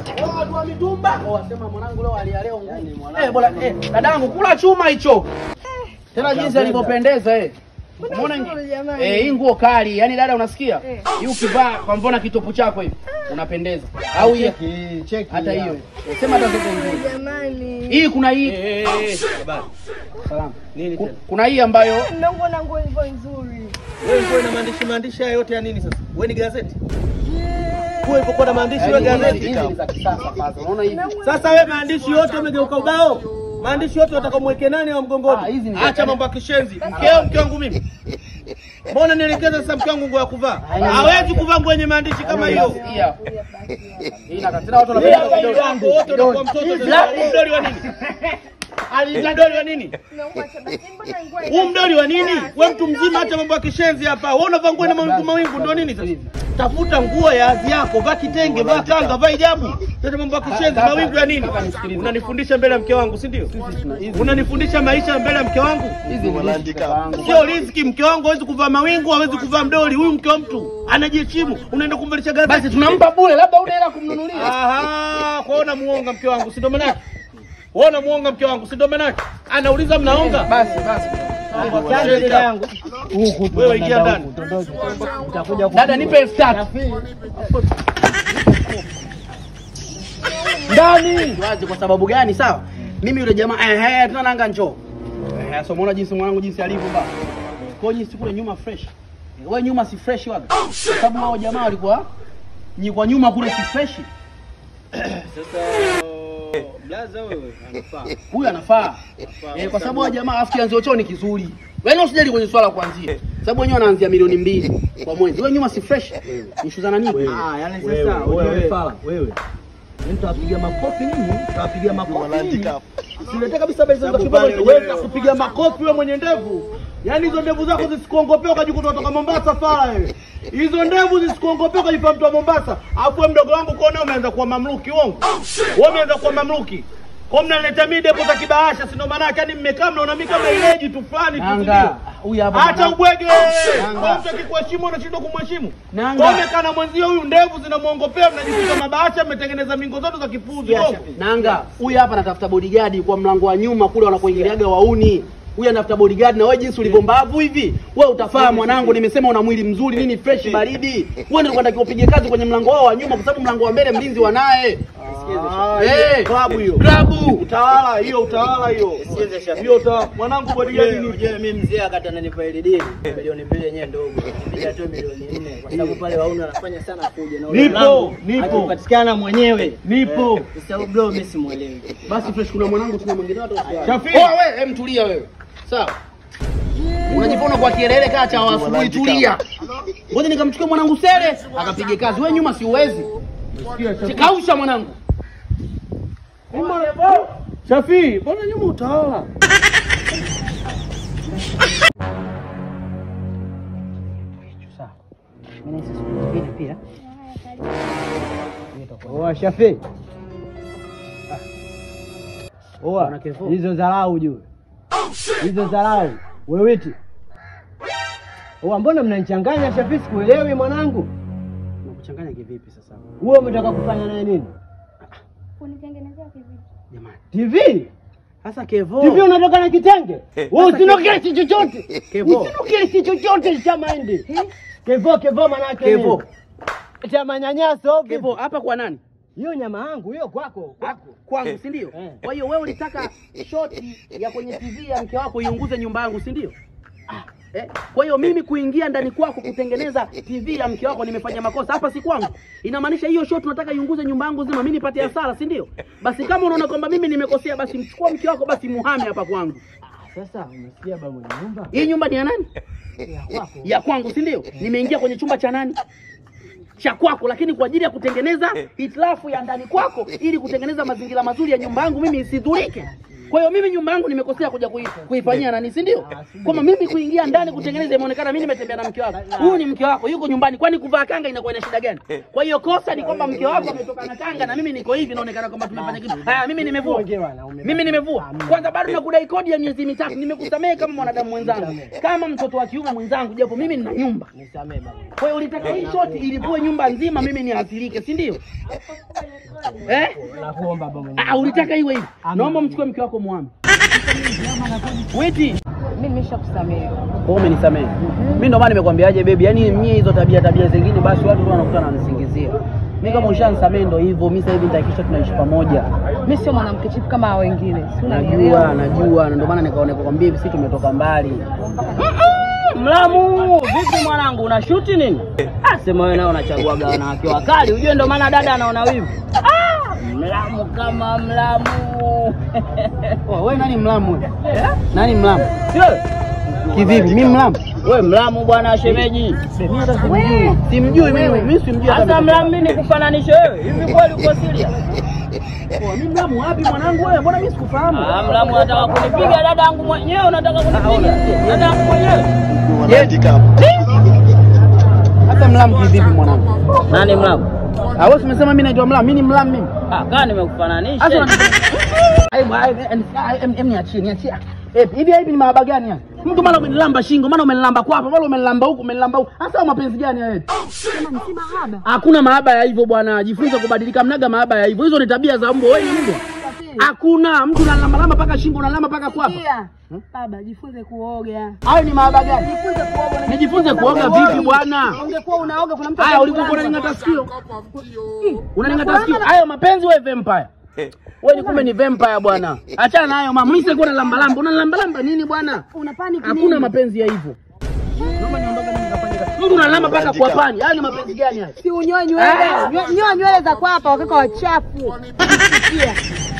Watu wa mitumba wasema mwanangu leo alia leo ngumu. Eh bora eh dadangu kula chuma hicho. Tena jinsi alivyopendeza eh. Umeona nzuri jamani. eh hii nguo kali. Yaani dada unasikia? Eh. Hii ukivaa kwa mfano kitopu chako hivi unapendeza. Au hiyo Cheki, cheki. hata hiyo. eh. Sema hata zote nzuri. Jamani. Hii kuna hii Habari. salama. Nini Ku- tena? Kuna hii ambayo Naona nguo hivyo nzuri. Wewe nguo ina maandishi maandishi haya yote ya nini sasa? Wewe ni gazeti? Nguo ilipokuwa na maandishi wewe yaani hizi gazeti? hizi ni za kisasa sasa. Unaona hivi? Sasa wewe maandishi yote umegeuka ubao. Maandishi yote utakamweke nani wa Ah, mgongoni? hizi ni- Acha mambo ya kishenzi. Mkeo mke wangu mimi. Mbona nielekeza sasa mke wangu nguo ya kuvaa? Hawezi kuvaa nguo yenye maandishi kama hiyo. Hii hapa. Hii na tena watu Wewe wanapenda vidole. wangu wote unakuwa mtoto sasa. Huu mdoli wa nini? Alita mdoli wa nini? Naomba basi mbona nguo Huu mdoli wa nini? Wewe mtu mzima acha mambo ya kishenzi hapa. Wewe unavaa nguo na mawingu mawingu ndio nini sasa? Tafuta nguo ya hadhi yako, vaa kitenge, vaa kanga, vaa hijabu. Sasa mambo ya kishenzi Kaka, mawingu ya nini? kaka, nisikilize. Unanifundisha mbele ya mke wangu, si ndio? Unanifundisha maisha mbele ya mke wangu? Hizi ni riziki kaka wangu. Sio riziki. Mke wangu hawezi kuvaa mawingu, hawezi kuvaa mdoli. Huyu mke wa mtu anajiheshimu, unaenda kumvalisha gazeti. Basi tunampa bure, labda una hela kumnunulia. Aha, kwa hiyo unamuonga mke wangu, si ndio maana yake? Wewe unamuonga mke wangu, si ndio maana yake? Anauliza mnaonga? Basi basi. Wewe ingia ndani. Dada nipe elfu tatu. Ndani. Wazi kwa sababu gani sawa? Mimi yule jamaa eh eh tuna nanga njoo. Eh so muona jinsi mwanangu jinsi alivyo ba. Kwa hiyo jinsi kule nyuma fresh. Wewe nyuma si fresh waga. Kwa sababu hao jamaa walikuwa ni kwa nyuma kule si fresh. Blaza wewe anafaa. Huyu anafaa. Eh, kwa sababu hao jamaa afu kianzio chao ni kizuri. Wewe usijali kwenye swala kuanzia. Sababu wenyewe wanaanzia milioni mbili kwa mwezi. Wewe nyuma si fresh. Nishuzana nini? Ah, yani sasa wewe fala, wewe. Mimi nitawapiga makofi nini? Nitawapiga makofi nini? Silete kabisa bei za Sababu kibogo. pale Wewe wenyewe- utakupiga makofi wewe mwenye ndevu. Yaani hizo ndevu zako zisikuongopea ukajikuta kutoka Mombasa fala wewe. Hizo ndevu zisikuongopea ukajifanya mtu wa Mombasa. Alafu wewe mdogo wangu kuona umeanza kuwa mamluki uongo. Wewe umeanza kuwa mamluki. Kwa mnaleta mimi depo za kibahasha si ndo maana yake yani mmekaa mnaona mimi kama ileji tu fulani tu. Nanga. ndio. Huyu hapa. Acha mwanangu. ubwege. Nanga. Kwa mtu akikuheshimu unashindwa kumheshimu. Nanga. Kwa umekaa na mwenzio huyu ndevu zinamuongopea mnajikuta mabahasha mmetengeneza mingo zote za kipuzi uongo. Nanga, huyu hapa anatafuta bodyguard kwa mlango wa nyuma kule wanakoingiliaga wauni. Huyu anatafuta bodyguard na wewe jinsi ulivyo mbavu hivi, wewe utafaa mwanangu, nimesema una mwili mzuri nini fresh baridi. Wewe ndio unatakiwa upige kazi kwenye mlango wao wa nyuma kwa sababu mlango wa mbele mlinzi wanaye. Ah, Eh, hiyo klabu hiyo. Klabu. Utawala hiyo, utawala hiyo. Hiyo utawala. Mwanangu bodyguard ni Unajua mimi mzee akati ananipa ile dili milioni mbili yenyewe ndogo. Mimi atoe milioni nne kwa sababu pale wauni wanafanya sana fujo na ule Nipo, mlango nipo. akipatikana mwenyewe. Nipo. Eh, Kwa sababu bro mimi simuelewi. Basi fresh kuna mwanangu tuna mwingine watu wasiwasi. Shafi. Oh wewe, hem tulia wewe. Sawa. Unajifona kwa kielele kaa cha asubuhi tulia. Ngoja nikamchukua mwanangu Sele akapige kazi. Wewe nyuma si uwezi. Kausha mwanangu. Shafi, mbona nyuma utawala? Oa Shafi. Oa Bwana Kevo. hizo dharau juu. Hizo dharau. Wewiti. Oa mbona mnanichanganya Shafi sikuelewi mwanangu. Unakuchanganya kivipi sasa? Wewe umetaka kufanya naye nini? kunitengenezea kivipi? Jamani. TV? Sasa Kevo. TV unatoka na kitenge? Wewe usinokee si chochote. Kevo. Usinokee si chochote cha maindi. Kevo kevo manake Kevo. nini? Cha manyanyaso. Kevo hapa kwa nani? Hiyo nyama yangu hiyo kwako. Kwako. Kwangu, si ndio? Eh. Kwa hiyo wewe ulitaka shoti ya kwenye TV ya mke wako iunguze nyumba yangu, si ndio? Ah, Eh, kwa hiyo mimi kuingia ndani kwako kutengeneza TV ya mke wako nimefanya makosa hapa, si kwangu. Inamaanisha hiyo shot unataka iunguze nyumba yangu zima, mimi nipate hasara, si ndio? Basi kama unaona kwamba mimi nimekosea, basi mchukua mke wako, basi muhame hapa kwangu. Sasa umesikia baba mwenye nyumba? Hii nyumba ni ya nani? Ya kwako. ya kwangu si ndio? Nimeingia kwenye chumba cha nani? Cha kwako, lakini kwa ajili ya kutengeneza hitilafu ya ndani kwako, ili kutengeneza mazingira mazuri ya nyumba yangu mimi isidhurike. Kwa hiyo mimi nyumba yangu nimekosea kuja kui, kuifanyia nani, si ndio? Kwamba mimi kuingia ndani kutengeneza, imeonekana mimi nimetembea na mke wako. Huyu ni mke wako, yuko nyumbani, kwani kuvaa kanga inakuwa ina shida gani? Kwa hiyo kosa ni kwamba mke wako ametoka na kanga na mimi niko hivi, inaonekana kwamba tumefanya kitu. Haya, mimi nimevua. Ongewa na ume- Mimi nimevua. Kwanza bado nakudai kodi ya miezi mitatu. Nimekusamehe kama mwanadamu mwenzangu, kama mtoto wa kiume mwenzangu, japo mimi nina nyumba. Nisamee baba. Kwa hiyo ulitaka hii shoti ilipue nyumba nzima, mimi niathirike, si ndio? Eh? Nakuomba baba mwenye. Ah, ulitaka iwe hivi. Naomba mchukue mke wako muame. Witi. Mimi nimeshakusamehe. Wewe umenisamehe. Mimi ndo maana nimekwambiaje baby, yaani mimi hizo tabia tabia zingine basi watu tu wanakuta wananisingizia. Mimi kama ushanisamehe ndo hivyo, mimi sasa hivi nitahakikisha tunaishi pamoja. Mimi sio mwanamke chipu kama hao wengine. Si Najua, unanielewa? najua, na ndio maana nikaona kukwambia hivi sisi tumetoka mbali. Mlamu, vipi mwanangu, una shuti nini? Ah, sema wewe nao unachaguaga wanawake wakali, ujue ndio maana dada anaona wivu. Ah, mlamu kama mlamu. Oh, wewe nani mlamu wewe? Nani mlamu? Sio. Kivipi? Mimi mlamu? Wewe mlamu bwana shemeji. Mimi hata simjui. Simjui mimi, mimi simjui hata. Sasa mlamu mimi nikufananishe wewe? Hivi kweli uko serious? Oh, mimi mlamu wapi mwanangu wewe? Mbona mimi sikufahamu? Ah, mlamu unataka kunipiga dada yangu mwenyewe, unataka kunipiga dada yangu mwenyewe. Wanaandika hapo. Hata mlamu kivipi mwanangu? Nani mlamu? Ah, wewe umesema mimi naitwa mlamu, mimi ni mlamu mimi. Ah, kaa nimekufananisha. Aibu, aibu, em niachie, niachie. Eh, hivi hivi ni mahaba gani haya? Mtu mara umenilamba shingo, mara umenilamba kwapa, mara umenilamba huku, umenilamba huku. Hasa mapenzi gani haya? Hakuna mahaba ya hivyo bwana, jifunze kubadilika, mnaga mahaba ya hivyo. Hizo ni tabia za mbwa. Wewe ni mbwa? Hakuna mtu unalamba lamba mpaka shingo, unalamba mpaka kwapa. Baba, jifunze kuoga. Hayo ni mahaba gani? Nijifunze kuoga vipi bwana? Ungekuwa unaoga kuna mtu Haya, ulikuwa unaning'ata sikio, unaning'ata sikio. Hayo mapenzi wewe vampire. Wewe ni kumbe ni vampire bwana. Achana na hayo mama. Mimi sikuwa na lamba lamba. Una lamba lamba nini bwana? una panic Hakuna mapenzi ya hivyo. Naomba niondoke mimi nikafanye kazi. Mtu unalamba mpaka kwa pani. Hayo ni mapenzi gani haya? Si unyoe nywele. Nyoa nywele za kwapa wakaka wachafu. Sikia.